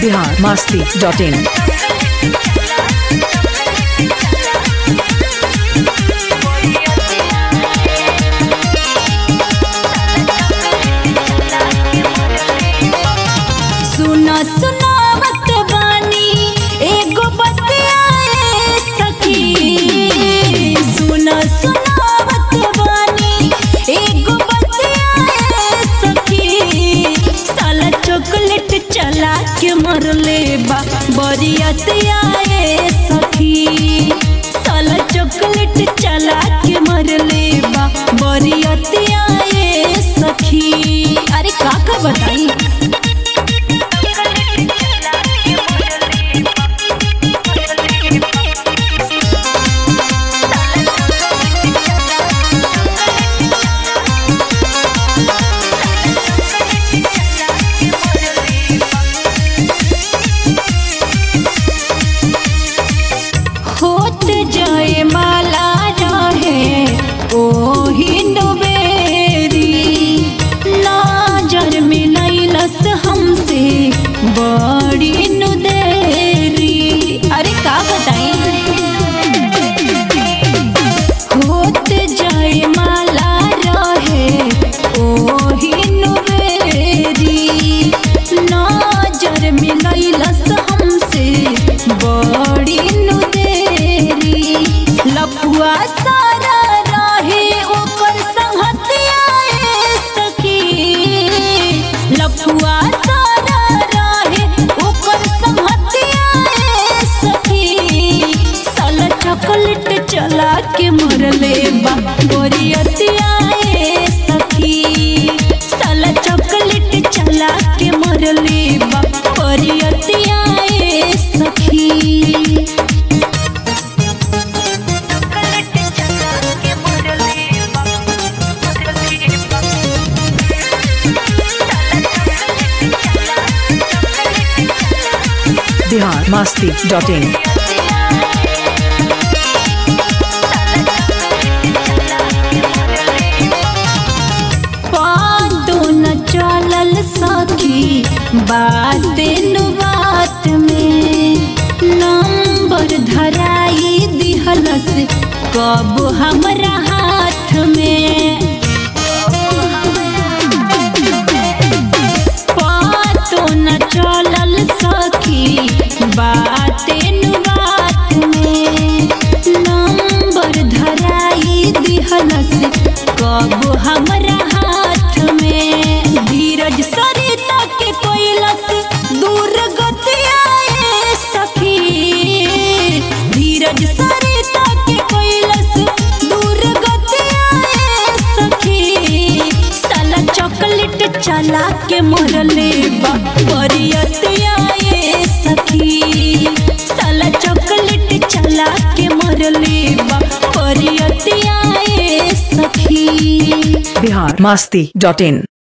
Bihar Masti dot in सुना सुनावत बानी एगो बतियाए सखी सुना सुनावत बानी एगो बतियाए सखी साला चॉकलेट चला के मरले बा बरियतियाए सखी साला चॉकलेट चला के मरले बा बरियतियाए सखी अरे का का बताई होत जाए माला रहे ओ हिंदू बेरी नजर में नैलस हमसे बड़ी नुदेरी अरे का बताई होत जाए माला रहे ओ हिंदू बेरी नजर में नैलस हमसे बड़ी नुदेरी लपुआ सारा रहे ऊपर संहतियाए सखी लपुआ सारा रहे ऊपर संहतियाए सखी साला चॉकलेट चला के मरले बा बोरियतियाए सखी साला चॉकलेट चला के मरले बा बोरियतियाए सखी बिहार मस्ती डॉट इन पादो न चलल सखी बात नु बात में नंबर धराई दिहलस कब हमरा हाथ में पातो न चलल सखी बात नु बात में नंबर धराई दिहलस कब हमरा हाथ में धीरज सरिता के कोइलस दूर गतियाए सखी धीरज सरिता के कोइलस दूर गतियाए सखी साला चॉकलेट चला के मरले बा बरियतियाए सखी साला चॉकलेट चला के मरले बा बरियतियाए सखी बिहार मस्ती डॉट इन